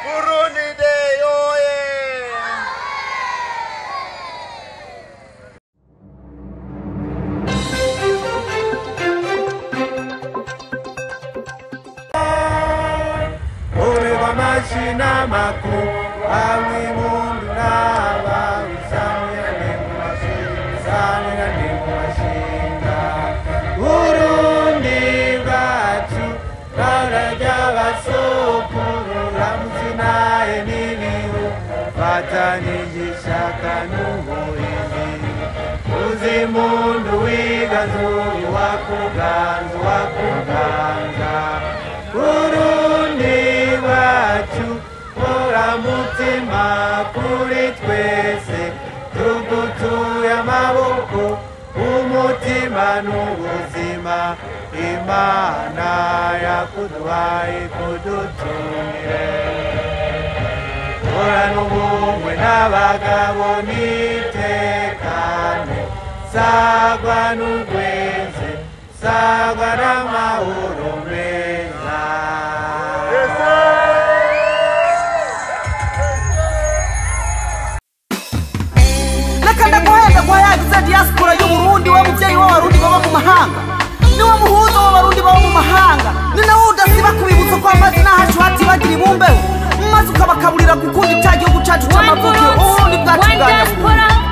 Burundi Day oye! Oleva mashina makuu amwe mundu nava usamira nemumashinga nemumashinga Burundi bwacu baraja basokuru ramuzinaye n'ibihu fatanije ishaka n'ubuhindi uzi mundu wigazuri wakuganza wakuganza Burundi wacu hora mutima kuri twese tugutuye amaboko umutima n'ubuzima imana yakuduhaye kudutumire hora n'ubumwe n'abagabo nitekane sagwa n'ugweze sagwa n'amahoro meza reka ndaguhenda ko yagize diaspora y'uburundi wa mubyeyi w'abarundi baba mu mahanga niwe muhuza w'abarundi baba mu mahanga ni nawe udasiba kubibutsa ko amazina hacu hatibagira ibumbeho maze ukabakaburira gukunda icya gihugu cyacu One cy'amavukiro vote, uburundi bwacu one bwa nyabugogo diaspora,